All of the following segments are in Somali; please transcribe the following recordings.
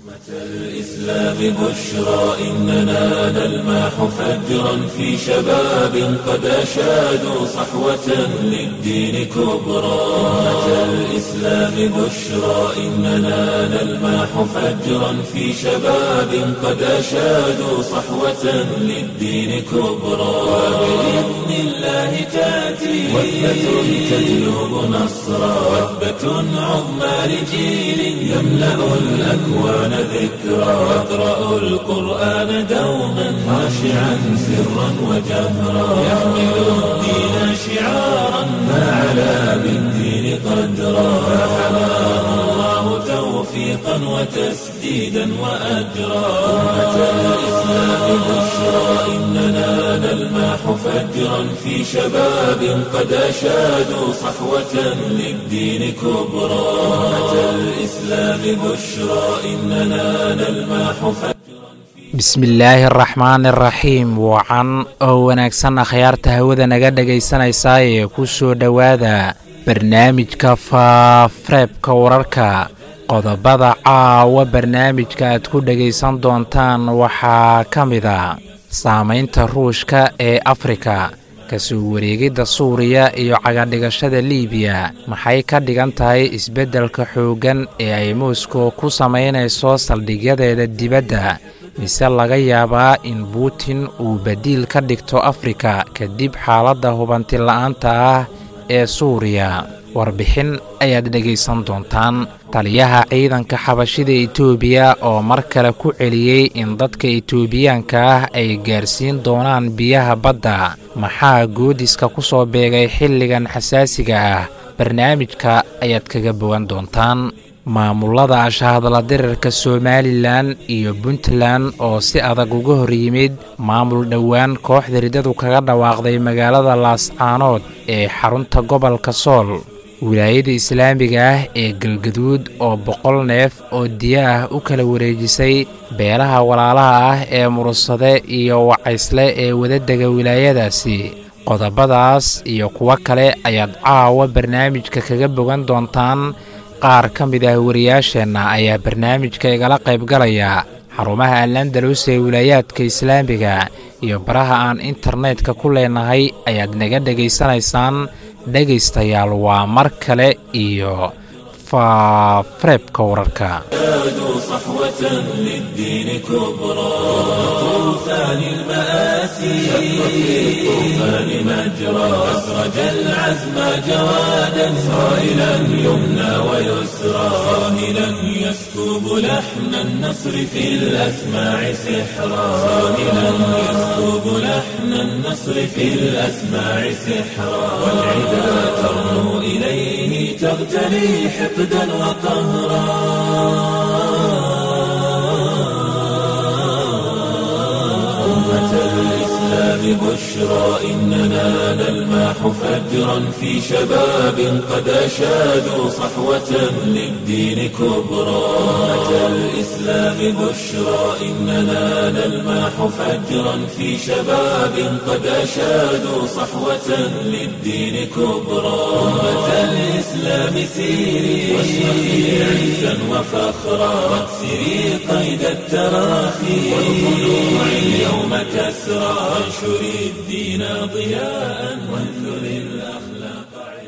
الإسلام بشرى إننا نلمح فجرا في شباب قد أشادوا صحوة للدين كبرى أمة الإسلام بشرى إننا نلمح فجرا في شباب قد أشادوا صحوة للدين كبرى وبإذن الله تأتي وثبة تجلب نصرا وثبة عظمى لجيل يملأ الأكوان ذكرا واقرأوا القرآن دوما خاشعا سرا وجهرا يحمل الدين شعارا فعلى بالدين قدرا فحماه الله توفيقا وتسديدا وأجرا أمة الإسلام بشرى إننا نلمح فجرا في شباب قد أشادوا صحوة للدين كبرى أمة الإسلام بشرى إننا نلمح فجرا bismillaahi araxmaani araxiim wacan oo wanaagsan akhyaarta hawada naga dhegaysanaysaa ee ku soo dhowaada barnaamijka faareebka wararka qodobada caawa barnaamijka aad ku dhegaysan doontaan waxaa ka mid a saamaynta ruushka ee afrika kasoo wareegidda suuriya iyo cagadhigashada liibiya maxay ka dhigan tahay isbeddelka xooggan ee ay moskow ku samaynayso saldhigyadeeda dibadda mise laga yaabaa in buutin uu badiil ka dhigto afrika kadib xaaladda hubanti la'aanta ah ee suuriya warbixin ayaad dhegaysan doontaan taliyaha ciidanka xabashida etoobiya oo mar kale ku celiyey in dadka etoobiyaanka ah ay gaarsiin doonaan biyaha badda maxaa goodiska ku soo beegay xilligan xasaasiga ah barnaamijka ayaad kaga bogan doontaan maamulada ashahadla dirirka somalilan iyo puntland oo si adag uga hor yimid maamul dhowaan kooxda ridadu kaga dhawaaqday magaalada laascaanood ee xarunta gobolka sool wilaayada islaamiga ah ee galgaduud oo boqol neef oo diya ah u kala wareejisay beelaha walaalaha ah ee murursade iyo wacaysle ee wadadega wilaayadaasi qodobadaas iyo kuwo kale ayaad caawa barnaamijka kaga bogan doontaan qaar ka mid ah wariyaasheenna ayaa barnaamijka igala qaybgalaya xarumaha alandalus ee wilaayaadka islaamiga iyo baraha aan internetka ku leenahay ayaad naga dhegaysanaysaan dhegaystayaal waa mar kale iyo faareebka wararka صحوة للدين كبرى طوفان المآسي شق في الطوفان مجرى أسرج العزم جوادا صائلا يمنى ويسرى صاهلا يسكب لحن النصر في الأسماع سحرا صاهلا يسكب لحن النصر في الأسماع سحرا والعدا ترنو إليه تغتلي حقدا وقهرا أمة الإسلام بشرى إننا نلمح فجرا في شباب قد أشادوا صحوة للدين كبرى أمة الإسلام بشرى إننا نلمح فجرا في شباب قد أشادوا صحوة للدين كبرى أمة الإسلام سيري واشرقي عزا وفخرا واكسري قيد التراخي والخلوع اليوم كسرى وانشري الدين ضياء وانثري الأخلاق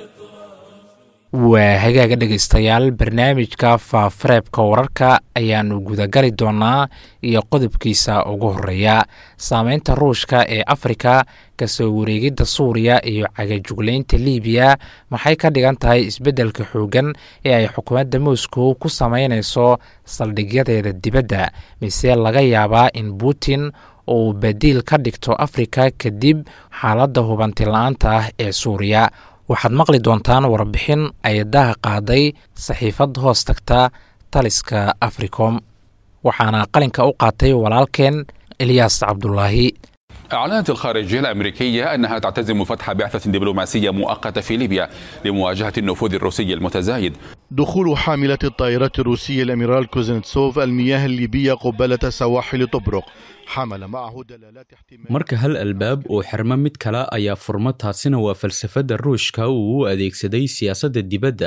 waa hagaaga dhegaystayaal barnaamijka faafareebka wararka ayaannu gudagali doonaa iyo qodobkiisa ugu horeeya saameynta ruushka ee afrika kasoo wareegidda suuriya iyo cagajuglaynta liibiya maxay ka dhigan tahay isbeddelka xooggan ee ay xukuumadda moscow ku samaynayso saldhigyadeeda dibadda mise laga yaabaa in putin uu badiil ka dhigto afrika kadib xaaladda hubanti la-aanta ah ee suuriya waxaad maqli doontaan warbixin ay daha qaaday saxiifad hoos tagta taliska africom waxaana qalinka u qaatay walaalkeen elyaas cabdulaahi أعلنت الخارجية الأمريكية أنها تعتزم فتح بعثة دبلوماسية مؤقتة في ليبيا لمواجهة النفوذ الروسي المتزايد دخول حاملة الطائرات الروسية الأميرال كوزنتسوف المياه الليبية قبالة سواحل طبرق حمل معه دلالات احتمال marka hal albaab uu xirmo mid kale ayaa furmo taasina waa falsafadda ruushka uu u adeegsaday siyaasadda dibadda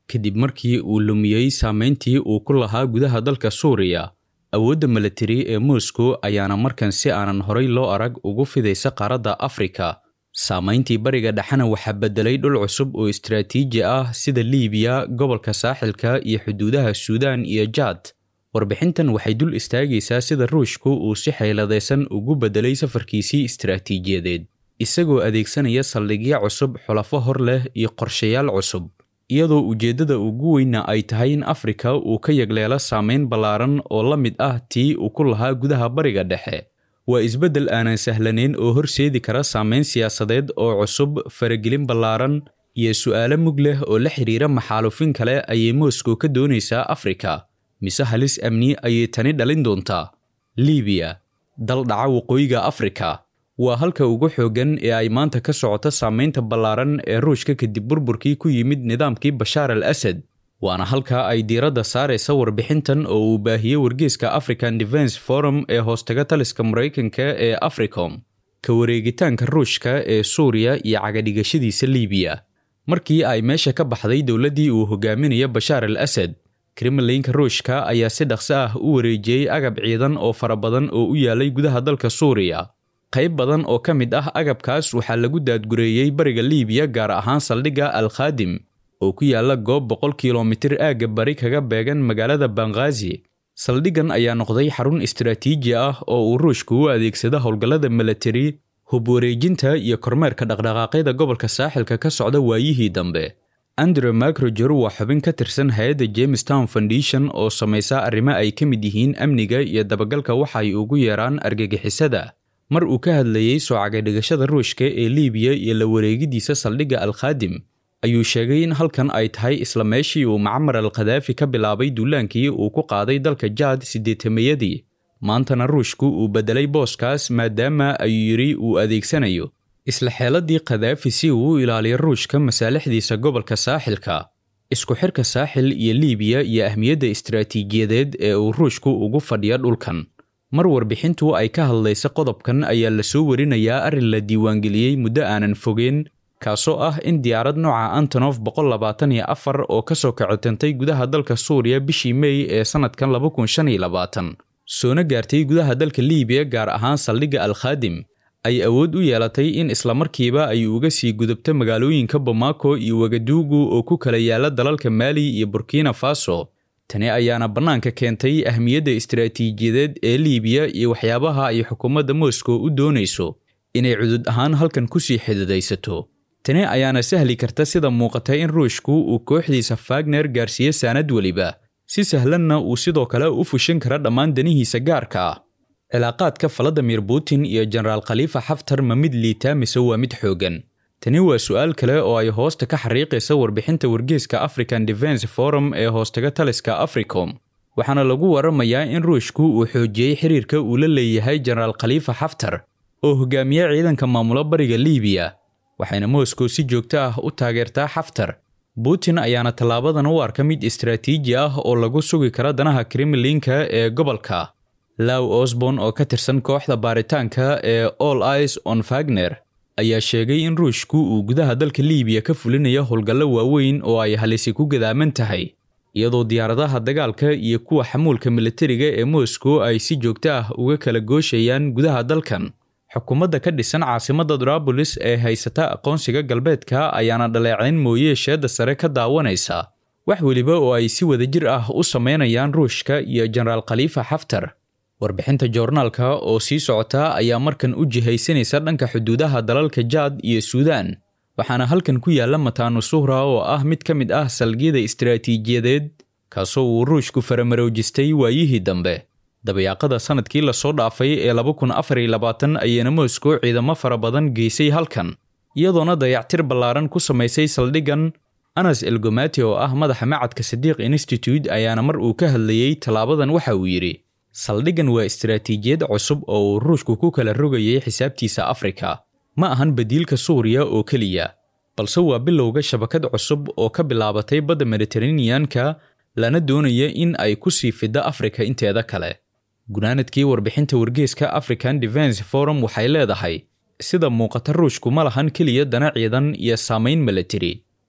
kadib markii uu lumiyey saameyntii uu ku lahaa gudaha dalka suuriya awoodda milatari ee moscow ayaana markan si aanan horay loo arag ugu fidaysa qaaradda afrika saamayntii bariga dhexena waxaa beddelay dhul cusub oo istaraatiiji ah sida liibiya gobolka saaxilka iyo xuduudaha suudaan iyo jaad warbixintan waxay dul istaagaysaa sida ruushku uu si xayladaysan ugu beddelay safarkiisii istaraatiijiyadeed isagoo adeegsanaya saldhigyo cusub xulafo hor leh iyo qorshayaal cusub iyadoo ujeeddada ugu weyna ay tahay in afrika uu ka yagleelo saameyn ballaaran oo la mid ah tii uu ku lahaa gudaha bariga dhexe waa isbeddel aanan sahlanayn oo horseedi kara saameyn siyaasadeed oo cusub faragelin ballaaran iyo su'aalo mug leh oo la xidhiira maxaalufin kale ayay moscow ka doonaysaa afrika mise halis amni ayay tani dhalin doontaa liibiya dal dhaca waqooyiga afrika waa halka ugu xooggan ee ay maanta ka socoto saameynta ballaaran ee ruushka kadib burburkii ku yimid nidaamkii bashaar al asad waana halka ay diiradda saaraysa warbixintan oo uu baahiyey wargeyska african defense forum ee hoostaga taliska maraykanka ee africom ka wareegitaanka ruushka ee suuriya iyo cagadhigashadiisa liibiya markii ay meesha ka baxday dowladdii uu hogaaminayo bashaar al asad kremlinka ruushka ayaa si dhaqso ah u wareejiyey agab ciidan oo fara badan oo u yaalay gudaha dalka suuriya qayb badan oo ka mid ah agabkaas waxaa lagu daadgureeyey bariga liibiya gaar ahaan saldhigga al khaadim oo ku yaala goob boqol kilomitir aagga bari kaga beegan magaalada banghaazi saldhiggan ayaa noqday xarun istaraatiiji ah oo uu ruushku u adeegsado howlgallada milatari hub wareejinta iyo kormeerka dhaqdhaqaaqyada gobolka saaxilka ka socda waayihii dambe andrew macroger waa xubin ka tirsan hay-adda jamestown foundation oo samaysa arrimo ay ka mid yihiin amniga iyo dabagalka waxa ay ugu yeeraan argagixisada mar uu ka hadlayey soo cagadhigashada ruushka ee liibiya iyo la wareegidiisa saldhigga al khaadim ayuu sheegay in halkan ay tahay isla meeshii uu macmar al khadaafi ka bilaabay duulaankii uu ku qaaday dalka jaad siddeetamayadii maantana ruushku uu beddelay booskaas maadaama ayuu yidhi uu adeegsanayo isla xeeladii khadaafi si uu u ilaaliyo ruushka masaalixdiisa gobolka saaxilka isku xirka saaxil iyo liibiya iyo ahmiyadda istaraatiijiyadeed ee uu ruushku ugu fadhiyo dhulkan mar warbixintu ay ka hadlaysa qodobkan ayaa la soo warinayaa arrin la diiwaangeliyey muddo aanan fogeen kaasoo ah in diyaarad nooca antonof boqol labaatan iyo afar oo ka soo kacitantay gudaha dalka suuriya bishii mey ee sannadkan laba kun shan iyo labaatan soona gaartay gudaha dalka liibiya gaar ahaan saldhigga al khaadim ay awood u yeelatay in islamarkiiba ay uga sii gudubto magaalooyinka bamako iyo wagaduugu oo ku kala yaala dalalka maali iyo burkina faso tani ayaana bannaanka keentay ahmiyadda istaraatiijiyadeed ee liibiya iyo waxyaabaha ay xukuumadda moscow u doonayso inay cudud ahaan halkan kusii xididaysato tani ayaana sahli karta sida muuqata in ruushku uu kooxdiisa fagner gaarsiiyo saanad weliba si sahlanna uu sidoo kale u fushin kara dhammaan danihiisa gaarka ah cilaaqaadka valadimir putin iyo jenaraal khaliifa xaftar ma mid liitaa mise waa mid xooggan tani waa su'aal kale oo ay hoosta ka xariiqaysa warbixinta wargeyska african defense forum ee hoostaga taliska africom waxaana lagu waramayaa in ruushku uu xoojiyey xiriirka uu la leeyahay jenaraal khaliifa xaftar oo hogaamiye ciidanka maamula bariga liibiya waxayna moscow si joogto ah u taageertaa xaftar putin ayaana tallaabadan u arka mid istaraatiiji ah oo lagu sugi kara danaha kremlinka ee gobolka law osborn oo ka tirsan kooxda baaritaanka ee all ice on fagner ayaa sheegay in ruushku uu gudaha dalka liibiya ka fulinayo howlgallo waaweyn oo ay halisi ku gadaaman tahay iyadoo diyaaradaha dagaalka iyo kuwa xamuulka militariga ee moscow ay si joogto ah uga kala gooshayaan gudaha dalkan xukuumadda ka dhisan caasimadda darabolis ee haysata aqoonsiga galbeedka ayaana dhaleecayn mooye sheedda sare ka daawanaysa wax weliba oo ay si wadajir ah u samaynayaan ruushka iyo jenaraal khaliifa xaftar warbixinta joornaalka oo sii socota ayaa markan u jihaysanaysa dhanka xuduudaha dalalka jaad iyo suudaan waxaana halkan ku yaalla mataanu suhra oo ah mid ka mid ah salgiyada istaraatiijiyadeed kaasoo uu ruushku faramaroojistay waayihii dambe dabayaaqada sanadkii lasoo dhaafay ee laba kun afar iyo labaatan ayaana moscow ciidamo fara badan geysay halkan iyadoona dayactir ballaaran ku samaysay saldhiggan anas elgomati oo ah madaxa macadka sadiiq institute ayaana mar uu ka hadlayey tallaabadan waxa uu yidhi saldhiggan waa istaraatiijiyad cusub oo uu ruushku ku kala rogayay xisaabtiisa afrika ma ahan badiilka suuriya oo keliya balse waa bilowga shabakad cusub oo ka bilaabatay badda mediteraneanka lana doonaya in ay ku sii fiddo afrika inteeda kale gunaanadkii warbixinta wargeeska african defense forum waxay leedahay sida muuqata ruushku ma lahan keliya dana ciidan iyo saamayn milatari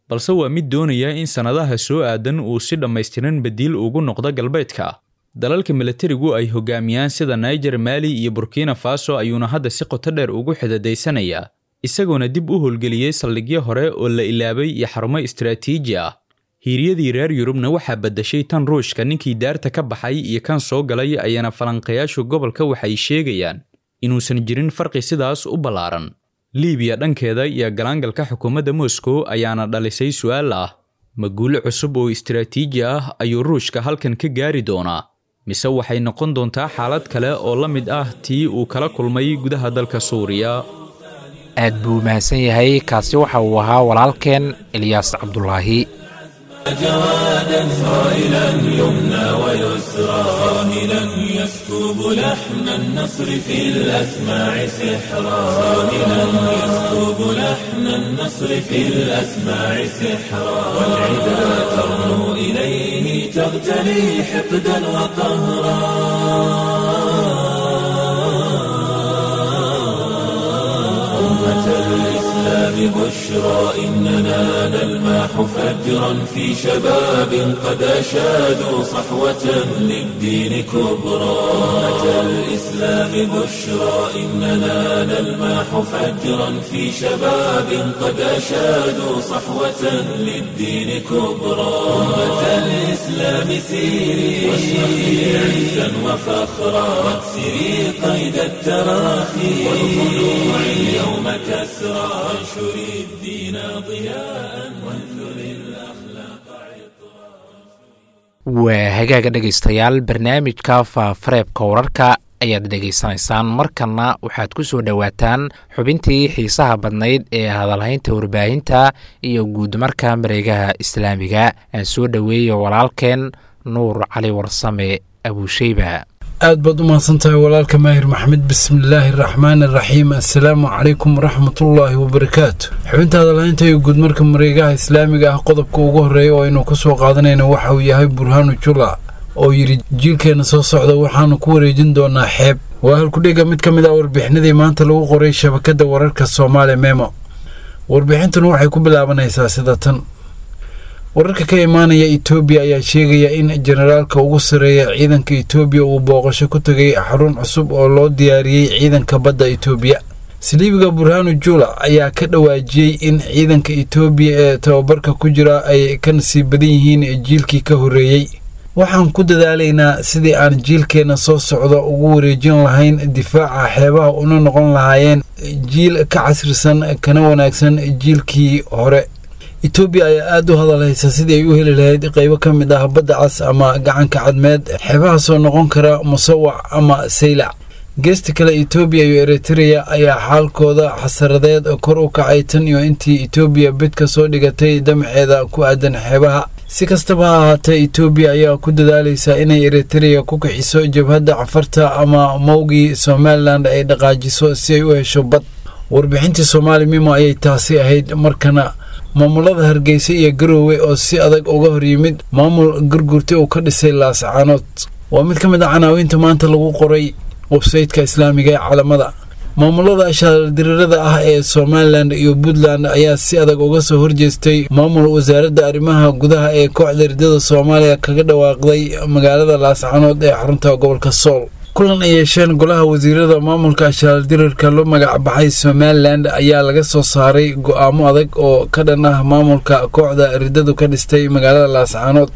balse waa mid doonaya in sannadaha soo aadan uu si dhammaystiran badiil ugu noqdo galbeedka dalalka milatarigu ay hogaamiyaan sida niger maali iyo burkina faso ayuuna hadda si qoto dheer ugu xidadaysanayaa isagoona dib u howlgeliyey saldhigyo hore oo la ilaabay iyo xarumo istaraatiiji ah hiiryadii reer yurubna waxaa baddashay tan ruushka ninkii daarta ka baxay iyo kan soo galay ayaana falanqayaashu gobolka waxay sheegayaan inuusan jirin farqi sidaas u ballaaran liibiya dhankeeda iyo galaangalka xukuumadda moscow ayaana dhalisay su'aal ah ma guulo cusub oo istaraatiiji ah ayuu ruushka halkan ka gaari doonaa mise waxay noqon doontaa xaalad kale oo la mid ah tii uu kala kulmay gudaha dalka suuriya aad buu mahadsan yahay kaasi waxa uu ahaa walaalkeen ilyaas cabdulaahi جوادا صائلا يمنى ويسرى صاهلا يسكب لحن النصر في الأسماع سحرا صاهلا يسكب لحن النصر في الأسماع سحرا والعدا ترنو إليه تغتلي حقدا وقهرا أمة الإسلام بشرى إننا نلمح فجرا في شباب قد أشادوا صحوة للدين كبرى أمة الإسلام بشرى إننا نلمح فجرا في شباب قد أشادوا صحوة للدين كبرى أمة الإسلام سيري واشرقي عزا وفخرا واكسري قيد التراخي والخلوع اليوم كسرى وانشري الدين ضياء وانثر الأخلاق waa hagaaga dhegaystayaal barnaamijka faafareebka wararka ayaad dhegaysanaysaan markanna waxaad ku soo dhowaataan xubintii xiisaha badnayd ee hadalhaynta warbaahinta iyo guudmarka mareegaha islaamiga aan soo dhoweeya walaalkeen nuur cali warsame abuusheyba aad baad u mahadsan tahay walaalka maahir maxamed bismillaahi araxmaan araxiim assalaamu calaykum waraxmatullaahi wabarakaatu xubinta hadalhaynta iyo guudmarka mareegaha islaamiga ah qodobka ugu horreeya oo aynu ka soo qaadanayna waxa uu yahay burhaanu jula oo yidhi jiilkeenna soo socda waxaanu ku wareejin doonaa xeeb waa halkudhiga mid ka mid ah warbixinadii maanta lagu qoray shabakadda wararka soomaali memo warbixintuna waxay ku bilaabanaysaa sida tan wararka ka imaanaya etoobiya ayaa sheegaya in generaalka ugu sarreeya ciidanka etoobiya uu booqasho ku tegay xarun cusub oo loo diyaariyey ciidanka badda etoobiya saliibiga burhaanu jula ayaa ka dhawaajiyey in ciidanka etoobiya ee tababarka ku jira ay ka nasiib badan yihiin jiilkii ka horreeyey waxaan ku dadaalaynaa sidii aan jiilkeenna soo socda ugu wareejin lahayn difaaca xeebaha una noqon lahaayeen jiil ka casrisan kana wanaagsan jiilkii hore etoobiya ayaa aada u hadalhaysa sidii ay u heli lahayd qaybo ka mid ah badda cas ama gacanka cadmeed xeebahaasoo noqon kara musawac ama saylac geesta kale etoobiya iyo eritreya ayaa xaalkooda xasaradeed kor u kacay tan iyo intii etoobiya bid ka soo dhigatay damaceeda ku aadan xeebaha si kastaba ha ahaatee etoobiya ayaa ku dadaalaysa inay eritreya ku kixiso jabhadda cafarta ama mowgii somalilan ay dhaqaajiso si ay u hesho bad warbixintii soomaali mimo ayay taasi ahayd markana maamulada hargeysa iyo garoowe oo si adag uga hor yimid maamul gurgurta uu ka dhisay laascaanood waa mid ka mid a canaawiinta maanta lagu qoray websayteka islaamiga ee calamada maamulada ashaaldirirada ah ee somalilan iyo puntland ayaa si adag uga soo horjeestay maamul wasaaradda arrimaha gudaha ee kooxda ridada soomaaliya kaga dhawaaqday magaalada laascaanood ee xarunta gobolka sool kulan ay yeesheen golaha wasiirada maamulka ashaaldirirka loo magac baxay somalilan ayaa laga soo saaray go-aamo adag oo ka dhan ah maamulka kooxda ridadu ka dhistay magaalada laascaanood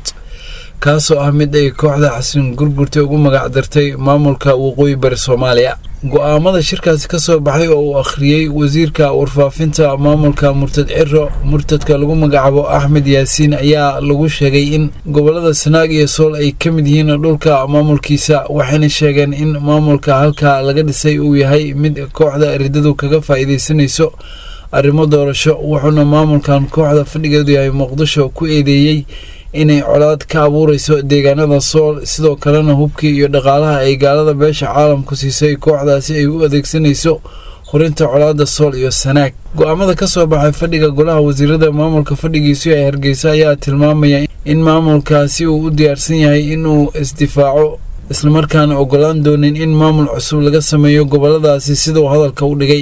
kaasoo ah mid ay kooxda xasan gurgurta ugu magac dartay maamulka waqooyi bari soomaaliya go-aamada shirkaasi ka soo baxay oo uu akhriyey wasiirka warfaafinta maamulka murtad ciro murtadka lagu magacaabo axmed yaasiin ayaa lagu sheegay in gobolada sanaag iyo sool ay ka mid yihiin dhulka maamulkiisa waxayna sheegeen in maamulka halkaa laga dhisay uu yahay mid kooxda ridadu kaga faa'iidaysanayso arrimo doorasho wuxuuna maamulkan kooxda fadhigeedu yahay muqdisho ku eedeeyey inay colaad ka abuurayso deegaanada sool sidoo kalena hubkii iyo dhaqaalaha ay gaalada beesha caalamku siisay kooxdaasi ay u adeegsanayso horinta colaada sool iyo sanaag go-aamada ka soo baxay fadhiga golaha wasiirada maamulka fadhigiisu ee hargeysa ayaa tilmaamaya in maamulkaasi uu u diyaarsan yahay inuu isdifaaco islamarkaana ogolaan doonin in maamul cusub laga sameeyo goboladaasi siduu hadalka u dhigay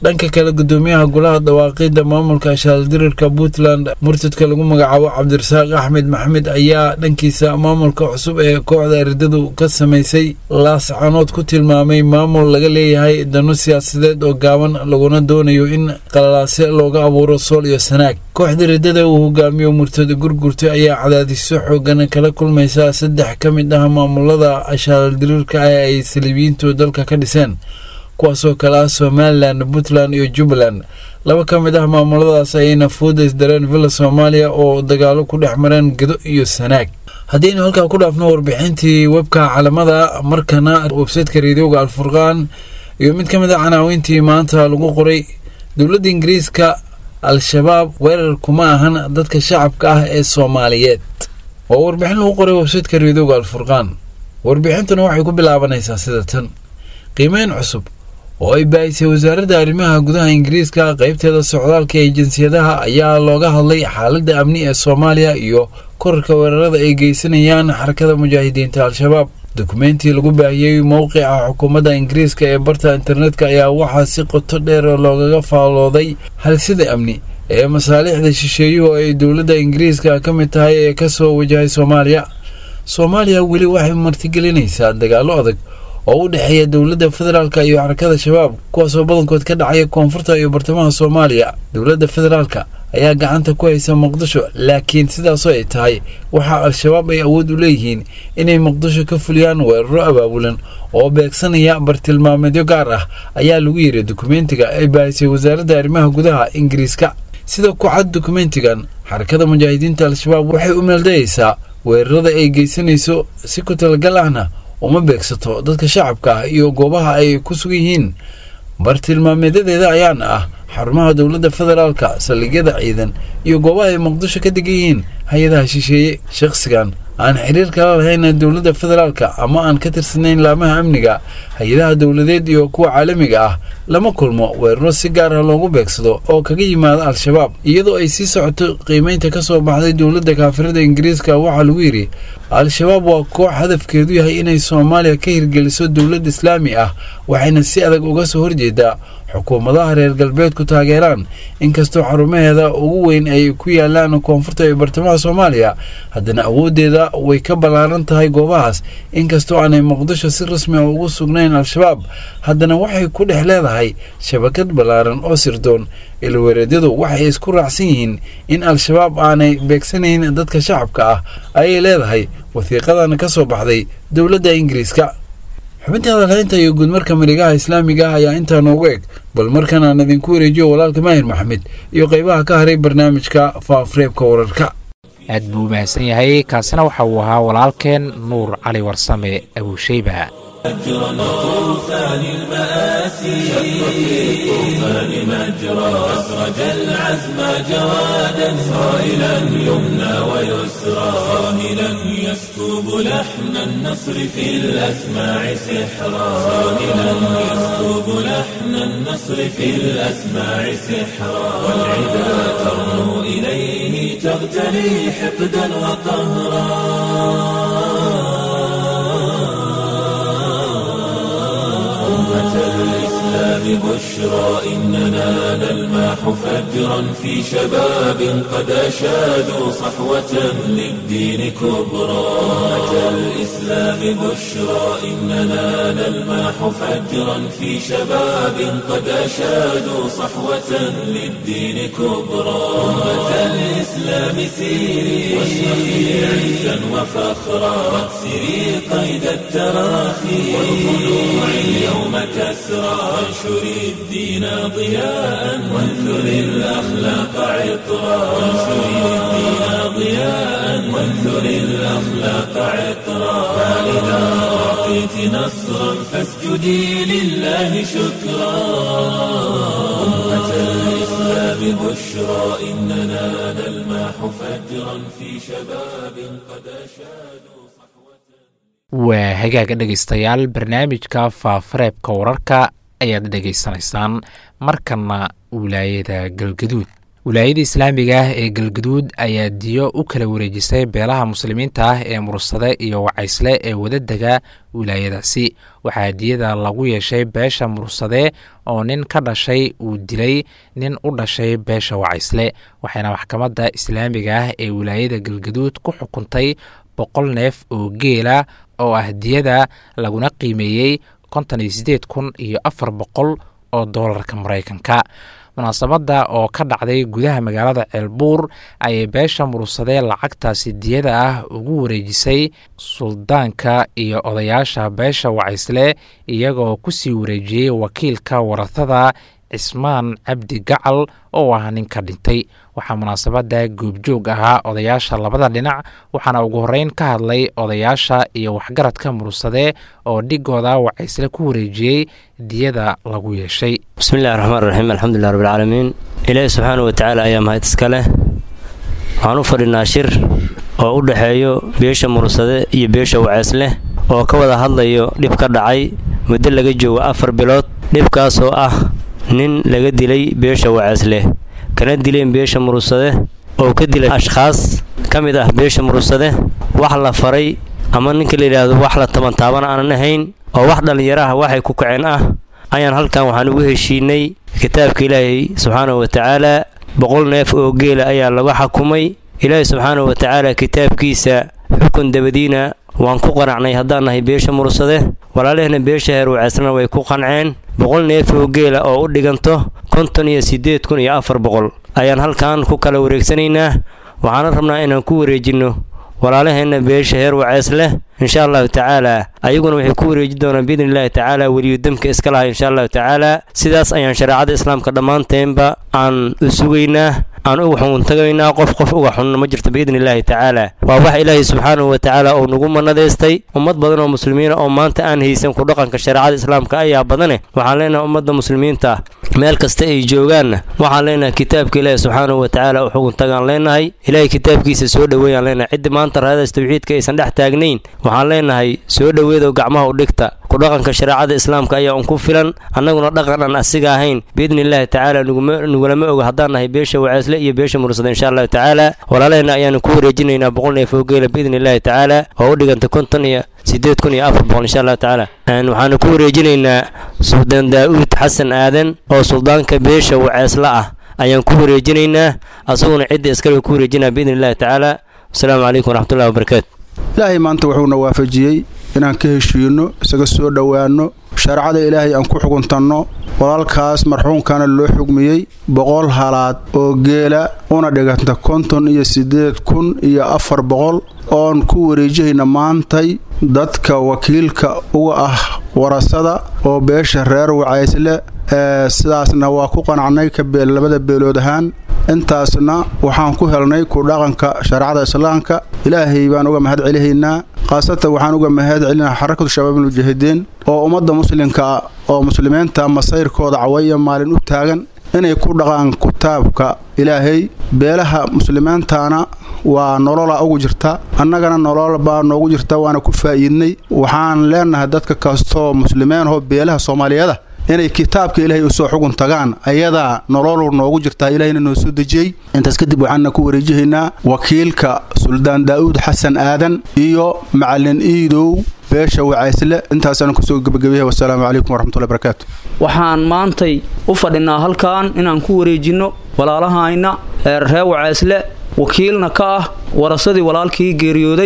dhanka kale gudoomiyaha golaha dhawaaqida maamulka shaaldirirka puntland murtadka lagu magacaabo cabdirasaaq axmed maxamed ayaa dhankiisa maamulka cusub ee kooxda eridadu ka samaysay laascanood ku tilmaamay maamul laga leeyahay dano siyaasadeed oo gaaban laguna doonayo in qalalaase looga abuuro sool iyo sanaag kooxda eridada uu hogaamiyo murtada gurgurta ayaa cadaadisyo xoogan kala kulmaysa saddex ka mid ah maamulada shaaldirirka ah ay saliibiyiintu dalka ka dhiseen kuwaasoo kale ah somalilan puntland iyo jubbaland laba ka mid ah maamuladaas ayayna fooda isdareen villa soomaaliya oo dagaalo ku dhex mareen gedo iyo sanaag haddaynu halkaa ku dhaafno warbixintii webka calamada markana websaytka reedioga alfurqaan iyo mid ka mid a canaaweyntii maanta lagu qoray dowladda ingiriiska al-shabaab weerar kuma ahan dadka shacabka ah ee soomaaliyeed waa warbixin lagu qoray websaytka reedioga alfurqaan warbixintuna waxay ku bilaabanaysaa sida tan qiimeyn cusub oo ay baahisay wasaaradda arrimaha gudaha ingiriiska qaybteeda socdaalka ee jinsiyadaha ayaa looga hadlay xaaladda amni ee soomaaliya iyo korarka weerarada ay geysanayaan xarakada mujaahidiinta al-shabaab dukumeentii lagu baahiyey mowqica xukuumadda ingiriiska ee barta internetka ayaa waxaa si qoto dheer loogaga faalooday halsida amni ee masaalixda shisheeyuhu ay dowladda ingiriiska ka mid tahay ee kasoo wajahay soomaaliya soomaaliya weli waxay martigelinaysaa dagaallo adag oo u dhexeeya dowladda federaalka iyo xarakada shabaab kuwaasoo badankood ka dhacaya koonfurta iyo bartamaha soomaaliya dowladda federaalka ayaa gacanta ku haysa muqdisho laakiin sidaasoo ay tahay waxaa al-shabaab ay awood u leeyihiin inay muqdisho ka fuliyaan weeraro abaabulan oo beegsanaya bartilmaameedyo gaar ah ayaa lagu yiri dukumentiga ay baahisay wasaaradda arrimaha gudaha ingiriiska sida ku cad dukumentigan xarakada mujaahidiinta al-shabaab waxay u meeldayaysaa weerarada ay geysanayso si ku talagal ahna uma beegsato dadka shacabka ah iyo goobaha ay ku sugan yihiin bartilmaameedyadeeda ayaana ah xarumaha dowladda federaalka saldhigyada ciidan iyo goobaha ay muqdisho ka degan yihiin hay-adaha shisheeye shakhsigan aan xiriir kala lahayn dowladda federaalka ama aan ka tirsanayn laamaha amniga hay-adaha dowladeed iyo kuwa caalamiga ah lama kulmo weeraro si gaar ah loogu beegsado oo kaga yimaada al-shabaab iyadoo ay sii socoto qiimeynta ka soo baxday dowladda kaafirada ingiriiska waxaa lagu yidhi al-shabaab waa koox hadafkeedu yahay inay soomaaliya ka hirgeliso dowlad islaami ah waxayna si adag uga soo horjeedaa xukuumadaha reer galbeedku taageeraan inkastoo xarumaheeda ugu weyn ay ku yaalaan koonfurta iyo bartamaha soomaaliya haddana awooddeeda way ka ballaaran tahay goobahaas inkastoo aanay muqdisho si rasmi a ugu sugnayn al-shabaab haddana waxay ku dhex leedahay shabakad ballaaran oo sirdoon ilweereedyadu waxay isku raacsan yihiin in al-shabaab aanay beegsanayn dadka shacabka ah ayay leedahay wasiiqadan ka soo baxday dowladda ingiriiska xubinta hadalhaynta iyo guudmarka marigaha islaamiga ah ayaa intaa noogu eg bal markan aan idinku wareejiyo walaalka maahir maxamed iyo qaybaha ka haray barnaamijka faafureebka wararka aad buu mahadsan yahay kaasina waxa uu ahaa walaalkeen nuur cali warsame abuusheyba أجرا طوفان المآسي شق في الطوفان مجرى أسرج العزم جوادا صائلا يمنى ويسرى صاهلا يسكب لحن النصر في الأسماع سحرا صاهلا يسكب لحن النصر في الأسماع سحرا والعدا ترنو إليه تغتلي حقدا وقهرا أمة الإسلام بشرى إننا نلمح فجرا في شباب قد أشادوا صحوة للدين كبرى أمة الإسلام بشرى إننا نلمح فجرا في شباب قد أشادوا صحوة للدين كبرى أمة الإسلام سيري واشرقي عزا وفخرا واكسري قيد التراخي والخلوع اليوم كسرى وانشري الدين ضياء وانثري الأخلاق عطرا وانشري الدين ضياء وانثري الأخلاق عطرا فإذا أعطيت نصرا فاسجدي لله شكرا أمة الإسلام بشرى إننا نلمح فجرا في شباب قد أشادوا waa hagaaga dhegaystayaal barnaamijka faafareebka wararka ayaad dhegaysanaysaan markana wilaayada galgaduud wilaayada islaamiga ah ee galguduud ayaa diyo u kala wareejisay beelaha muslimiinta ah ee mursade iyo wacaysle ee wadadega wilaayadaasi waxaa diyada lagu yeeshay beesha mursade oo nin ka dhashay uu dilay nin u dhashay beesha wacaysle waxayna maxkamadda islaamiga ah ee wilaayada galguduud ku xukuntay boqol neef oo geela oo ah diyada laguna qiimeeyey konton iyo sideed kun iyo afar boqol oo doolarka maraykanka munaasabadda oo ka dhacday gudaha magaalada ceelbuur ayay beesha mursadee lacagtaasi diyada ah ugu wareejisay suldaanka iyo odayaasha beesha wacaysle iyagoo kusii wareejiyey wakiilka waratada cismaan cabdi gacal oo ah ninka dhintay waxaa munaasabadda goobjoog ahaa odayaasha labada dhinac waxaana ugu horreyn ka hadlay odayaasha iyo waxgaradka mursade oo dhigooda wacaysle ku wareejiyey diyada lagu yeeshay bismillahi raxmaan raxiim alxamdulilah rabbilcaalamiin ilaahi subxaana wa tacaala ayaa mahad iska leh waxaan u fadhinaa shir oo u dhexeeyo beesha mursade iyo beesha wacaysleh oo ka wada hadlayo dhib ka dhacay muddo laga joogo afar bilood dhibkaasoo ah nin laga dilay beesha wacaysleh kana dileen beesha mursade oo ka dilay ashkhaas ka mid ah beesha mursade wax la faray ama ninka la yidhaahdo wax la tabantaabana aanan ahayn oo wax dhallinyaraha waxay ku kaceen ah ayaan halkan waxaan ugu heshiinay kitaabka ilaahay subxaanahu wa tacaala boqol neef oo geela ayaa laga xakumay ilaahay subxaanahu wa tacaala kitaabkiisa xukun dabadiina waan ku qanacnay haddaan nahay beesha mursade walaalehna beesha heer waceysna way ku qanceen boqol neef oo geela oo u dhiganto konton iyo siddeed kun iyo afar boqol ayaan halkan ku kala wareegsanaynaa waxaana rabnaa inaan ku wareejinno walaalaheenna beesha heer waceys leh insha allahu tacaala ayaguna waxay ku wareeji doonaan biidni illaahi tacaala weliyu demka iska laha insha allahu tacaala sidaas ayaan shareecada islaamka dhammaanteenba aan u sugaynaa aan uga xuguntagaynaa qof qof uga xunna ma jirto biidni illaahi tacaala waa wax ilaahay subxaanahu wa tacaala uu nagu manadaystay ummad badan oo muslimiina oo maanta aan haysan ku dhaqanka shareecada islaamka ayaa badane waxaan leenahay ummadda muslimiinta meel kasta ay joogaanna waxaan leenahay kitaabka ilaahi subxaanahu wa tacaala u xuguntagaan leenahay ilaahay kitaabkiisa soo dhoweeyaan leenahay ciddi maanta raadaas tawxiidka aysan dhex taagnayn waxaan leenahay soo dhoweedo gacmaha u dhigta ku dhaqanka shareecada islaamka ayaa un ku filan annaguna dhaqan aan asiga ahayn biidni illaahi tacaala nugulama oga haddaan nahay beesha waceysle iyo beesha mursada insha allahu tacaala walaalaheenna ayaanu ku wareejinaynaa boqol neef oo geela biidni illaahi tacaala oo u dhiganta konton iyo siddeed kun iyo afar boqol insha allahu tacaala waxaanu ku wareejinaynaa suldaan daa'uud xasan aadan oo suldaanka beesha waceysle ah ayaan ku wareejinaynaa asaguna cidda iskale ku wareejinaa biidni illaahi tacaala wasalaamu calaykum waraxmatullahi wabarakaatu ilaahay maanta wuxuuna waafajiyey inaan ka heshiinno isaga soo dhowaanno shareecada ilaahay aan ku xuguntanno walaalkaas marxuumkana loo xugmiyey boqol halaad oo geela una dhiganta konton iyo siddeed kun iyo afar boqol oon ku wareejihayna maantay dadka wakiilka uga ah warasada oo beesha reer wacaysle ee sidaasna waa ku qanacnay ka labada beelood ahaan intaasna waxaan ku helnay ku dhaqanka shareecada islaamka ilaahay baan uga mahad celihaynaa khaasatan waxaan uga mahad celinaha xarakatu shabaabul mujaahidiin oo ummadda muslimka oo muslimiinta masayrkooda cawaya maalin u taagan inay ku dhaqaan kitaabka ilaahay beelaha muslimiintana waa nolola ugu jirta annagana nolol baa noogu jirta waana ku faa'iidnay waxaan leenahay dadka kastoo muslimiinahoo beelaha soomaaliyeeda inay kitaabka ilaahay usoo xugun tagaan ayadaa nololu noogu jirtaa ilahayna noo soo dejiyey intaas kadib waxaana ku wareejihaynaa wakiilka suldaan daa'uud xasan aadan iyo macalin iidow beesha wacaysle intaasaan kusoo gebagabeyahay wasalaamu calaykum waraxmatullahi barakaatu waxaan maantay u fadhinaa halkan inaan ku wareejinno walaalahayna reer wacaysle wakiilna ka ah warasadii walaalkii geeriyooday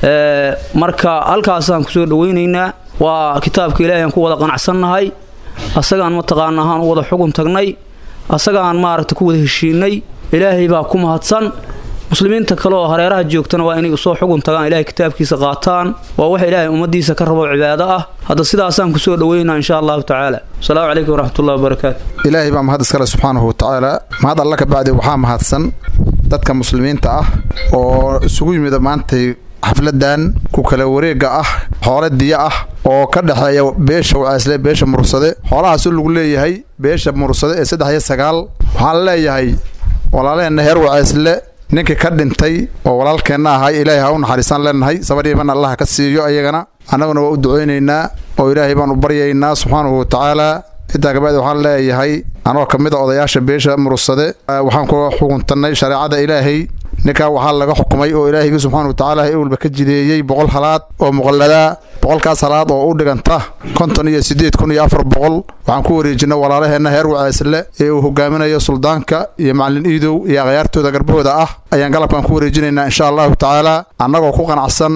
marka halkaasaan kusoo dhawaynaynaa waa kitaabka ilaahay aan ku wada qanacsannahay asagaan mataqaana ahaan u wada xugun tagnay asagaan maaragta ku wada heshiinay ilaahay baa ku mahadsan muslimiinta kale oo hareeraha joogtana waa inay usoo xugun tagaan ilahay kitaabkiisa qaataan waa wax ilaahay ummadiisa ka rabo cibaado ah hadda sidaasaan kusoo dhaweynaa insha allahu tacaala asalaamu calaykum waraxmatullahi wabarakaatu ilaahay baa mahad iskale subxaanahu watacaala mahad alla ka bacdi waxaa mahadsan dadka muslimiinta ah oo isugu yimida maantay xafladan ku kala wareega ah xoole diya ah oo ka dhexeeya beesha wacaysle beesha mursade xoolahaasoo lagu leeyahay beesha mursade ee saddex iyo sagaal waxaan leeyahay walaalaheenna heer wacaysle ninkii ka dhintay oo walaalkeenna ahay ilaahay ha u naxariisaan leenahay sabadhiiban allaha ka siiyo ayagana annaguna waa u ducaynaynaa oo ilaahay baan u baryaynaa subxaanahu watacaala intaa kabacdi waxaan leeyahay anoo ka mid a odayaasha beesha murugsade waxaan ku xukuntannay shareecada ilaahay ninkaa waxaa laga xukumay oo ilaahayga subxaana watacaala ewalba ka jideeyey boqol halaad oo muqalladaa boqolkaas halaad oo u dhiganta konton iyo siddeed kun iyo afar boqol waxaan ku wareejinay walaalaheenna heer waceesle ee uu hogaaminayo suldaanka iyo macalin iidow iyo akhyaartooda garbahooda ah ayaan galabkan ku wareejinaynaa insha allahu tacaala annagoo ku qanacsan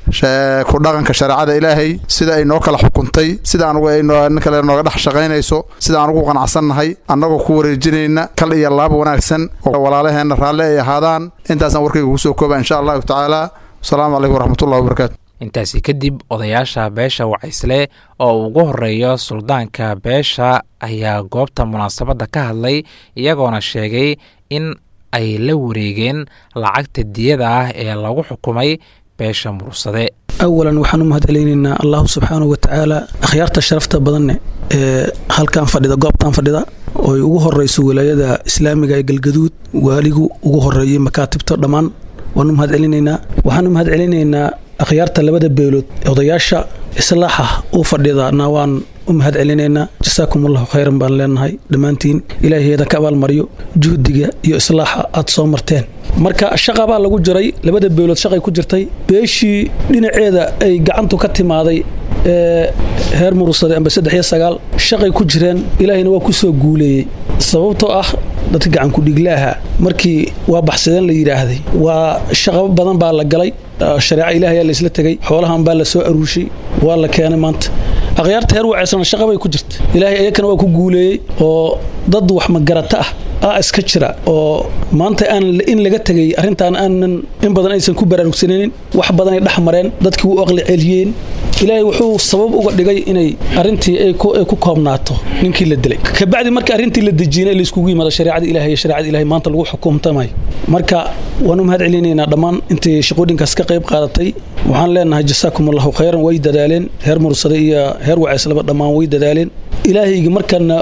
ku dhaqanka shareecada ilaahay sida ay noo kala xukuntay sida anugu ay nin kale nooga dhex shaqaynayso sida anugu qanacsannahay annagoo ku wareejinayna kal iyo laab wanaagsan oo walaalaheenna raalli ay ahaadaan intaasaan warkayga kusoo kooba insha allahu tacaala asalaamu calaykum waraxmatullahi wabarakaatu intaasi kadib odayaasha beesha wacaysle oo ugu horeeya suldaanka beesha ayaa goobta munaasabadda ka hadlay iyagoona sheegay in ay la wareegeen lacagta diyada ah ee lagu xukumay beesha murugsade awalan waxaan u mahad celinaynaa allahu subxaanahu watacaala akhyaarta sharafta badanne ee halkan fadhida goobtan fadhida ooy ugu horeyso wilaayada islaamiga ee galgaduud waaligu ugu horeeyay makaatibta dhammaan waan u mahad celinaynaa waxaan u mahad celinaynaa akhyaarta labada beelood odayaasha islaaxa u fadhidana waan u mahad celinaynaa jasaakum allahu khayran baan leenahay dhammaantiin ilaahayeeda ka abaalmariyo juhdiga iyo islaaxa aad soo marteen marka shaqabaa lagu jiray labada beelood shaqay ku jirtay beeshii dhinaceeda ay gacantu ka timaaday ee heer murugsade amba saddex iyo sagaal shaqay ku jireen ilaahayna waa ku soo guuleeyey sababtoo ah dadka gacankudhiglaaha markii waa baxsadeen la yidhaahday waa shaqo badan baa la galay shareeca ilaahayaa laysla tegey xoolahan baa la soo aruushay waa la keenay maanta akhyaarta heer waceysana shaqa bay ku jirta ilaahay ayakana waa ku guuleeyey oo dad wax magarata ah aa iska jira oo maanta aan in laga tegay arrintaan aanan in badan aysan ku baraarugsanaynin wax badanay dhex mareen dadkii u aqli celiyeen ilaahay wuxuu sabab uga dhigay inay arrintii ay ku koobnaato ninkii la dilay kabacdi marka arrintii la dejiyena layskugu yimaado shareecada ilahay iyo shareecada ilahay maanta lagu xukumtamayo marka waan u mahad celinaynaa dhammaan intay shaqooyinkaas ka qayb qaadatay waxaan leenahay jasaakum allahu khayran way dadaaleen heer mursade iyo heer waceyslaba dhammaan way dadaaleen ilaahayga markana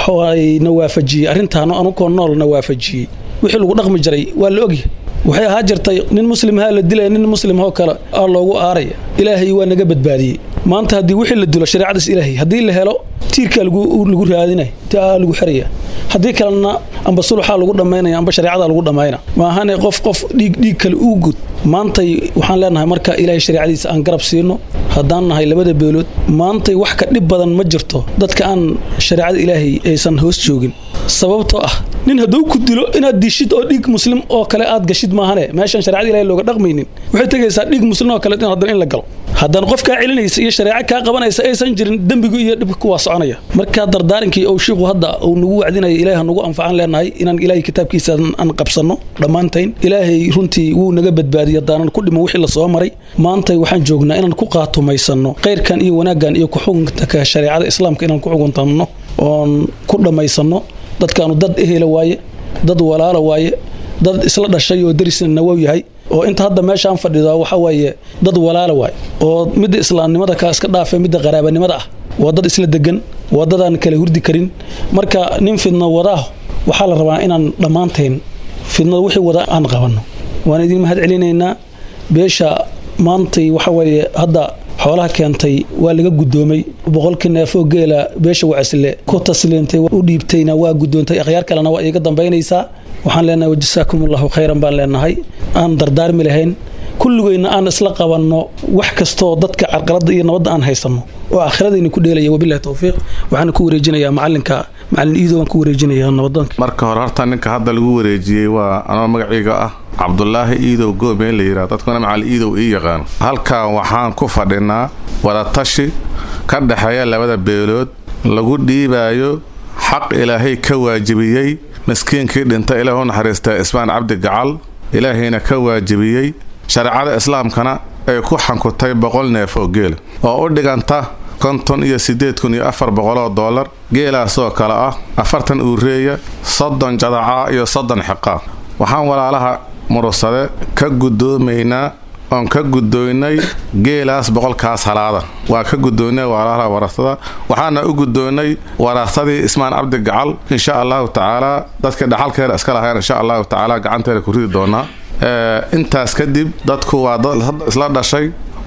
na waafajiyey arrintaano anukoo noolna waafajiyey wixii lagu dhaqmi jiray waa la ogyahay waxay ahaa jirtay nin muslimhaa la dilaya nin muslimhoo kale aa loogu aaraya ilaahay waa naga badbaadiyey maanta haddii wixii la dilo shareecadaas ilaahay haddii la helo tiirkaa lagu raadinaya taa lagu xeraya haddii kalena amba suluxaa lagu dhammaynaya amba shareecada lagu dhammayna maahane qof qof dhiig dhiig kale uu gud maantay waxaan leenahay marka ilaahay shareecadiisa aan garab siino haddaan nahay labada beelood maantay wax ka dhib badan ma jirto dadka aan shareecada ilaahay aysan hoos joogin sababtoo ah nin hadduu ku dilo inaad dishid oo dhiig muslim oo kale aad gashid maahane meeshan shareecada ilahay looga dhaqmaynin waxay tegaysaa dhiig muslim oo kale haddana in la galo haddana qof kaa celinaysa iyo shareeco kaa qabanaysa aysan jirin dembigu iyo dhibku waa soconaya marka dardaarankii ou shiiku hadda uu nagu wacdinaya ilahay ha nagu anfacan leenahay inaan ilaahay kitaabkiisa aan qabsanno dhammaantayn ilaahay runtii wuu naga badbaadiya haddaanan ku dhimo wixii la soo maray maantay waxaan joognaa inaan ku qaatumaysanno khayrkan iyo wanaaggan iyo ku-xukunka shareecada islaamka inaan ku xukuntanno oon ku dhammaysanno dadkaanu dad ehela waaye dad walaala waaye dad isla dhashay oo darisna nawow yahay oo inta hadda meeshaan fadhido waxa waaye dad walaala waay oo midda islaamnimada ka iska dhaafe midda qaraabanimada ah waa dad isla degan waa dadaan kala hurdi karin marka nin fidno wadaah waxaa la rabaa inaan dhammaantayn fidnada wixii wada aan qabanno waan idin mahad celinaynaa beesha maantay waxa weeye hadda xoolaha keentay waa laga guddoomay boqolkii neefoo geela beesha wacisle ku tasliintay u dhiibtayna waa guddoontay akhyaar kalena waa iiga dambaynaysaa waxaan leenahay wajasaakum allahu khayran baan leenahay aan dardaarmi lahayn kulligeyna aan isla qabanno wax kastoo dadka carqaladda iyo nabadda aan haysanno oo aakhiradiina ku dheelaya wabilahi towfiiq waxaana ku wareejinayaa macalinka macalin iido waan ku wareejinaya nabadoonka marka hore horta ninka hadda lagu wareejiyey waa anoo magacayga ah cabdulaahi iidow goobeen la yidhaha dadkuna macalin iidow ii yaqaan halkan waxaan ku fadhinaa wadatashi ka dhexeeya labada beelood lagu dhiibaayo xaq ilaahay ka waajibiyey miskiinkii dhinta ilaah u naxariistaa ismaan cabdi gacal ilaahayna ka waajibiyey shareecada islaamkana ay ku xankutay boqol neef oo geel oo u dhiganta konton iyo siddeed kun iyo afar boqoloo dollar geelaasoo kale ah afartan uureeya soddon jadacaa iyo soddon xiqaa waxaan walaalaha murugsade ka guddoomaynaa oon ka guddoonnay geelaas boqolkaas halaada waa ka guddoonnay walaalaha warasada waxaana u guddoonnay warasadii ismaan cabdi gacal insha allahu tacaalaa dadkii dhaxalkeeda iska lahayn insha allahu tacaala gacanteeda ku ridi doonaa intaas kadib dadku waa dad isla dhashay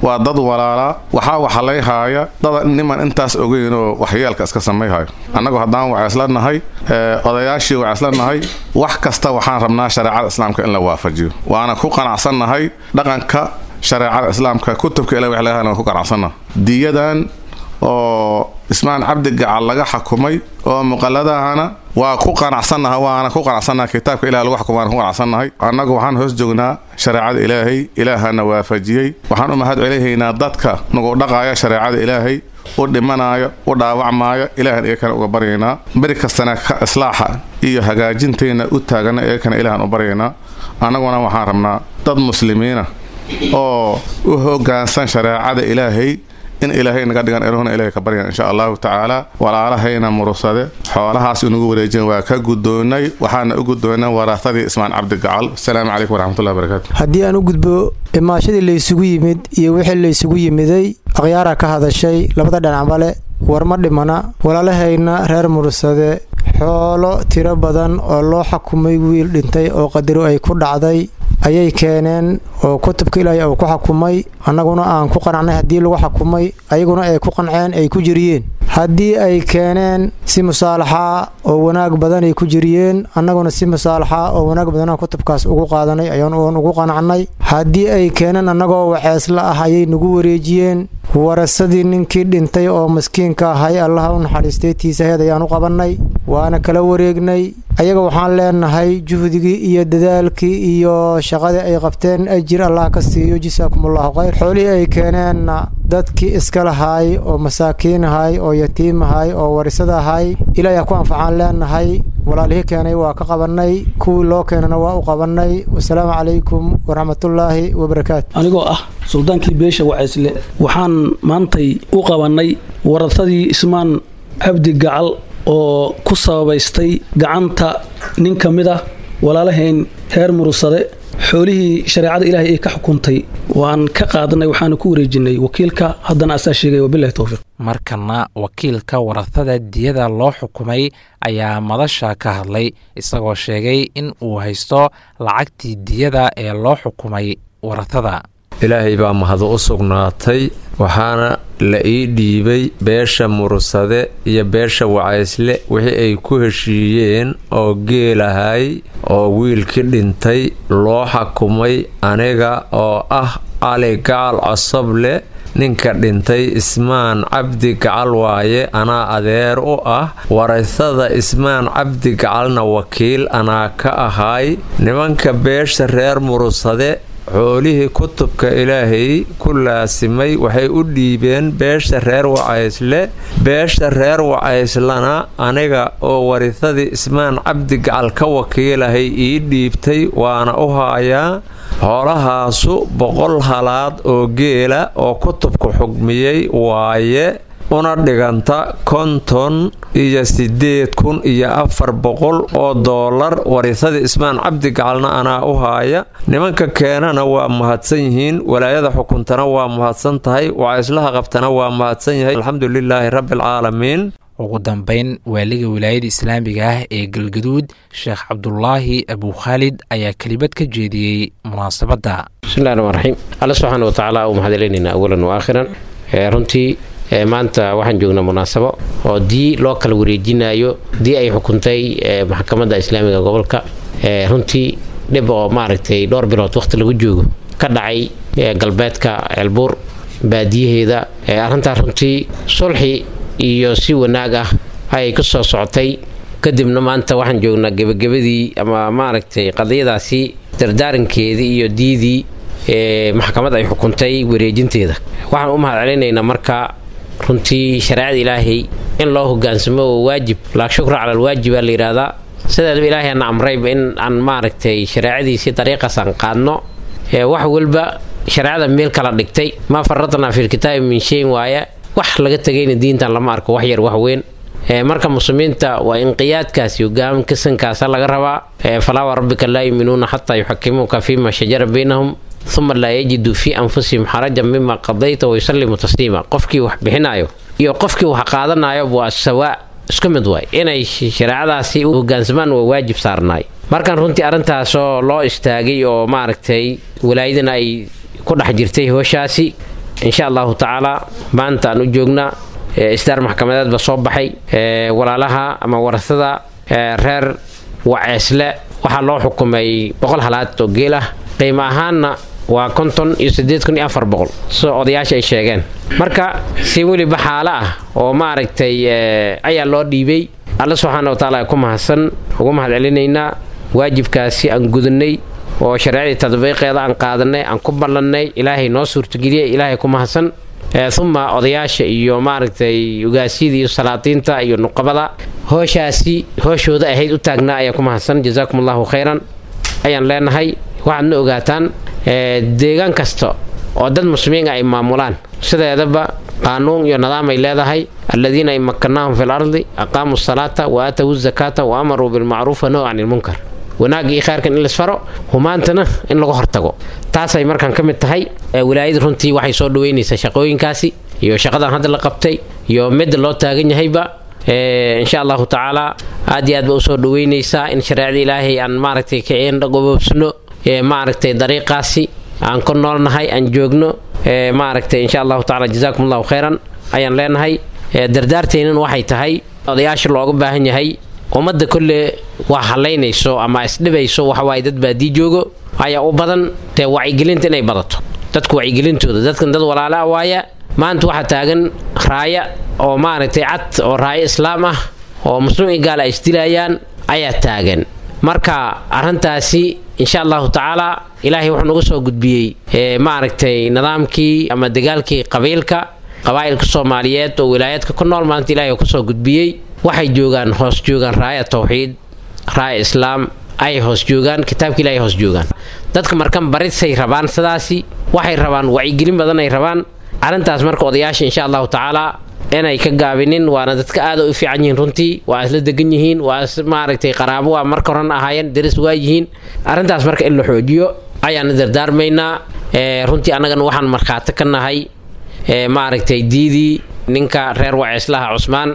waa dad walaalaa waxaa waxalayhaaya dada niman intaas ogeynoo waxyeelka iska samayhayo annagu haddaan waceesla nahay odayaashii waceesla nahay wax kasta waxaan rabnaa shareecada islaamka in la waafajiyo waana ku qanacsannahay dhaqanka shareecada islaamka kutubka ila wax laga ku qanacsannaha diyadan oo ismaan cabdi gacal laga xakumay oo muqaladahana waa ku qanacsannaha waana ku qanacsannaha kitaabka ilaah lagu xukumaana ku qanacsannahay annagu waxaan hoos joognaa shareecada ilaahay ilaahana waafajiyey waxaan u mahad celihaynaa dadka nagu dhaqaaya shareecada ilaahay u dhimanaayo u dhaawacmaayo ilaahan iyakana uga baryaynaa beri kastana ka islaaxa iyo hagaajintayna u taagana iyakana ilaahan u baryaynaa annaguna waxaan rabnaa dad muslimiina oo u hogaansan shareecada ilaahay in ilaahay naga dhigan eruhuna ilahay ka baryan insha allahu tacaala walaalahayna murusade xoolahaas inugu wareejin waa ka guddoonnay waxaana u guddoonnay waraatadii ismaan cabdi gacal asalaamu calaykum waraxmatullahi barakaatu haddii aan u gudbo imaashadii laysugu yimid iyo wixii laysugu yimiday akhyaara ka hadashay labada dhinacbale war ma dhimana walaalahayna reer murusade xoolo tiro badan oo loo xakumay wiil dhintay oo qadaro ay ku dhacday ayay keeneen oo kutubka ilaahay uu ku xakumay annaguna aan ku qanacnay haddii lagu xakumay ayaguna ay ku qanceen ay ku jiriyeen haddii ay keeneen si musaalaxa oo wanaag badan ay ku jiriyeen annaguna si musaalaxa oo wanaag badanaan kutubkaas ugu qaadanay ayaan oon ugu qanacnay haddii ay keeneen annagoo waxeesla ah ayay nagu wareejiyeen warasadii ninkii dhintay oo maskiinka ahay allaha u naxariistay tiisaheed ayaan u qabannay waana kala wareegnay ayaga waxaan leenahay juhdigii iyo dadaalkii iyo shaqadii ay qabteen ajir allah ka siiyo jasaakumullahu khayr xoolihii ay keeneenna dadkii iska lahaay oo masaakiin ahay oo yatiim ahay oo warisada ahay ilaahay ha ku anfacaan leenahay walaalihii keenay waa ka qabannay kuwii loo keenana waa u qabannay wasalaamu calaykum waraxmatullaahi wabarakaatu anigoo ah suldaankii beesha waceysle waxaan maantay u qabannay warasadii ismaan cabdi gacal oo ku sababaystay gacanta nin ka mid ah walaalahayn reer murusade xoolihii shareecada ilaahay ay ka xukuntay waan ka qaadanay waxaanu ku wareejinay wakiilka haddana asaa sheegay wabilahi towfiiq markana wakiilka warasada diyada loo xukumay ayaa madasha ka hadlay isagoo sheegay in uu haysto lacagtii diyada ee loo xukumay warasada ilaahay baa mahadu u sugnaatay waxaana la ii dhiibay beesha murusade iyo beesha wacaysle wixii ay ku heshiiyeen oo geelahay oo wiilkii dhintay loo xakumay aniga oo ah cali gacal cosoble ninka dhintay ismaan cabdi gacal waaye anaa adeer u ah waraysada ismaan cabdi gacalna wakiil anaa ka ahay nimanka beesha reer murusade xoolihii kutubka ilaahay ku laasimay waxay u dhiibeen beesha reer wacaysle beesha reer wacayslana aniga oo warisadii ismaan cabdi gacal ka wakiilahay ii dhiibtay waana u haayaa xoolahaasu boqol halaad oo geela oo kutubku xugmiyey waaye una dhiganta konton iyo siddeed kun iyo afar boqol oo doolar warisadii ismaan cabdi gacalna anaa u haaya nimanka keenana waa mahadsan yihiin walaayada xukuntana waa mahadsan tahay wacayslaha qabtana waa mahadsan yahay alxamdulilaahi rabbialcaalamiin ugu dambeyn waaliga wilaayada islaamiga ah ee galgaduud sheekh cabdulaahi abukhaalid ayaa kelibad ka jeediyey munaasabadda bismillahi raxmaan raxiim alla subxaana watacaala u mahadcelinaynaa awalan wa aakhiran runtii maanta waxaan joognaa munaasabo oo dii loo kala wareejinayo dii ay xukuntay maxkamadda islaamiga gobolka runtii dhib oo maaragtay dhowr bilood waqti lagu joogo ka dhacay galbeedka ceelbuur baadiyaheeda arrintaas runtii sulxi iyo si wanaag ah ayay ku soo socotay kadibna maanta waxaan joognaa gebagabadii ama maaragtay qadiyadaasi dardaarankeedii iyo diidii maxkamad ay xukuntay wareejinteeda waxaan u mahad celinaynaa marka runtii shareecada ilaahay in loo hogaansamo oo waajib laa shukra cala alwaajibaa la yidhaahdaa sideedaba ilaahay ana amrayba in aan maaragtay shareecadiisii dariiqaas aan qaadno wax walba shareecada meel kala dhigtay maa faradnaa filkitaabi min shayin waaye wax laga tegayna diintan lama arko wax yar wax weyn marka muslimiinta waa inqiyaadkaasi hogaam kasankaasa laga rabaa falaa warabbika laa yuminuuna xataa yuxakimuuka fiima shajara baynahum uma laa yajiduu fii anfusihim xarajan mima qadayta wayusalimu tasliima qofkii wax bixinayo iyo qofkii wax qaadanayo waa sawaa isku mid waay inay shareecadaasi u hogaansamaan waa waajib saarnaay markan runtii arrintaasoo loo istaagay oo maaragtay walaayadana ay ku dhex jirtay hooshaasi insha allahu tacaala maanta aan u joognaa isdaar maxkamadeed ba soo baxay walaalaha ama warasada reer waceesle waxaa loo xukumay boqol halaad oo geel ah qiimo ahaanna waa konton iyo sideed kun iyo afar boqol soo odayaasha ay sheegeen marka si weliba xaalo ah oo maaragtay ayaa loo dhiibay alla subxaana wa tacaala ku mahadsan ugu mahad celinaynaa waajibkaasi aan gudannay oo shareecadii tadbiiqeeda aan qaadanay aan ku ballannay ilaahay noo suurtageliyey ilaahay ku mahadsan uma odayaasha iyo maaragtay ugaasyada iyo salaadiinta iyo nuqabada hooshaasi hooshooda ahayd u taagnaa ayaa ku mahadsan jazaakum allahu khayran ayaan leenahay waxaadna ogaataan deegaan kasta oo dad muslimiin ay maamulaan sideedaba qaanuun iyo nidaam ay leedahay aladiina in makanaahum fi lardi aqaamuu salaata wa aatawu zakaata wa amaruu bilmacruuf wa nahu can ilmunkar wanaagga iyo khayrkan in laisfaro humaantana in laga hortago taasay markaan ka mid tahay wilaayada runtii waxay soo dhaweynaysaa shaqooyinkaasi iyo shaqadan hadda la qabtay iyo midda loo taagan yahayba insha allahu tacaala aad iyo aad ba usoo dhaweynaysaa in shareecada ilaahay aan maaragtay kagoboobsano maaragtay dariiqaasi aan ku noolnahay aan joogno maaragtay insha allahu tacala jazaakum allahu khayran ayaan leenahay dardaarteennan waxay tahay odayaasha looga baahan yahay ummadda kolle wax halaynayso ama isdhibayso waxawaaye dad baadii joogo ayaa u badan dee wacyigelinta inay badato dadku wacyigelintooda dadkan dad walaala ah waaya maanta waxaa taagan raaya oo maaragtay cad oo raayo islaam ah oo muslim i gaal ay isdilayaan ayaa taagan marka arrintaasi insha allahu tacaala ilaahay wuxuu nagu soo gudbiyey maaragtay nidaamkii ama dagaalkii qabiilka qabaa'ilka soomaaliyeed oo wilaayaadka ku nool maanta ilahay kusoo gudbiyey waxay joogaan hoos joogaan raaya tawxiid raaya islaam ay hoos joogaan kitaabka ilahay hoos joogaan dadka markan barisay rabaan sidaasi waxay rabaan wacyigelin badan ay rabaan arrintaas marka odayaasha insha allahu tacaala inay ka gaabinin waana dadka aada u fiican yihiin runtii waa isla degan yihiin waa maaragtay qaraabo waa marka horan ahaayeen daris waa yihiin arrintaas marka in la xoojiyo ayaana dardaarmaynaa runtii annagana waxaan markhaati ka nahay maaragtay diidii ninka reer waceeslaha cusmaan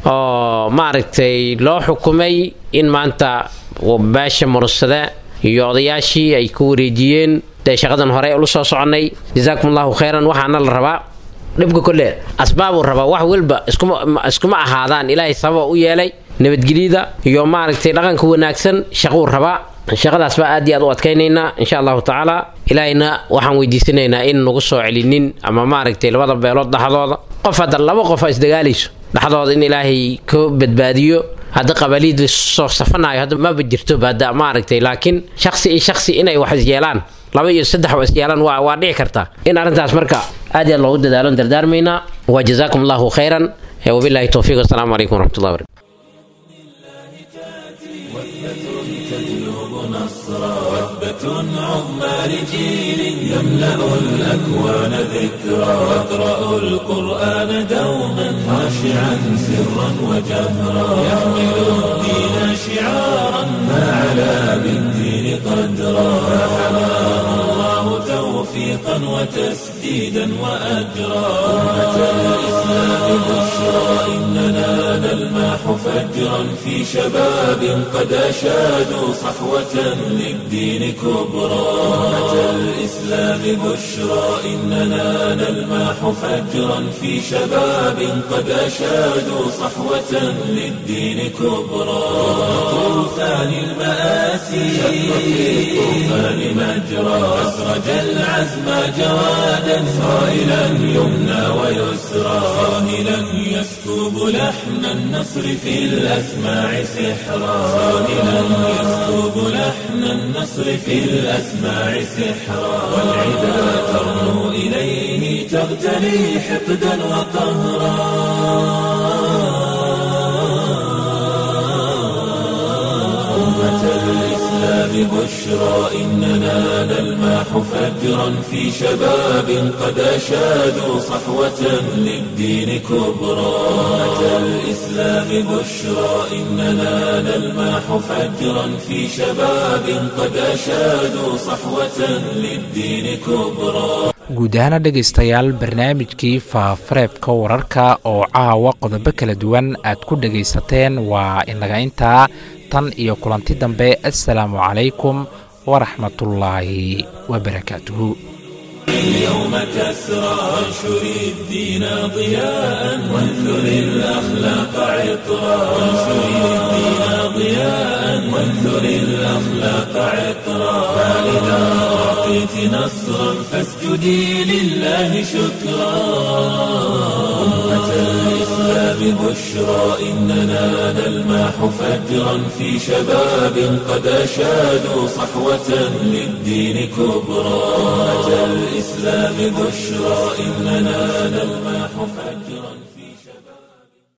oo maaragtay loo xukumay in maanta beesha murussade iyo odayaashii ay ku wareejiyeen dee shaqadan hore ula soo soconnay jazaakum allahu khayran waxaana la rabaa dhibka kolle asbaabuu rabaa wax walba iskuma ahaadaan ilaahay sababa u yeelay nabadgelyada iyo maaragtay dhaqanka wanaagsan shaquu rabaa shaqadaas baa aad iyo aad u adkaynaynaa insha allahu tacaala ilaahayna waxaan weydiisanaynaa in nagu soo celinin ama maaragtay labada beelood dhaxdooda qof hadda laba qof a isdagaalayso dhaxdooda in ilaahay ka badbaadiyo hadda qabaliid lasoo safanayo hadda maba jirtoba hadda maaragtay laakiin shaksi iyo shaksi inay wax isyeelaan laba iyo saddex oo isyeelaan waa waa dhici kartaa in arrintaas marka aad iyo aad loogu dadaalo dardaarmaynaa wa jazaakum allahu khayran wabillahi towfiiq wasalaamu calaykum waraxmatullahi barakatu عظمى لجيل يملأ الأكوان ذكرى واقرأوا القرآن دوما خاشعا سرا وجهرا يحمل الدين شعارا فعلى بالدين قدرا فحماه الله توفيقا وتسديدا وأجرا أمة الإسلام بشرى إننا نلماح فجرا في شباب قد أشادوا صحوة للدين كبرى أمة الإسلام بشرى إننا نلماح فجرا في شباب قد أشادوا صحوة للدين كبرى طوفان المآسي شق في الطوفان مجرى أسرج العزم جوادا صائلا يمنى ويسرى صاهلا يسكب لحن النصر في الأسماع سحرا صاهلا يسكب لحن النصر في الأسماع سحرا والعدا ترنو إليه تغتلي حقدا وقهرا أمة الإسلام بشرى إننا نلماح فجرا في شباب قد أشادوا صحوة للدين كبرى أمة الإسلام بشرى إننا نلماح فجرا في شباب قد أشادوا صحوة للدين كبرى guud ahaana dhegaystayaal barnaamijkii faafareebka wararka oo caawa qodobo kala duwan aad ku dhegaysateen waa inaga intaa tan iyo kulanti dambe assalaamu calaykum waraxmatullaahi wabarakaatuhu اليوم كسرى وانشر الدين ضياء وانثر الأخلاق عطرا وانشر الدين ضياء وانثر الأخلاق عطرا فإذا أعطيت نصرا فاسجدي لله شكرا أمة الإسلام بشرى إننا نلمح فجرا في شباب قد أشادوا صحوة للدين كبرى أمة الإسلام بشرى إننا نلمح فجرا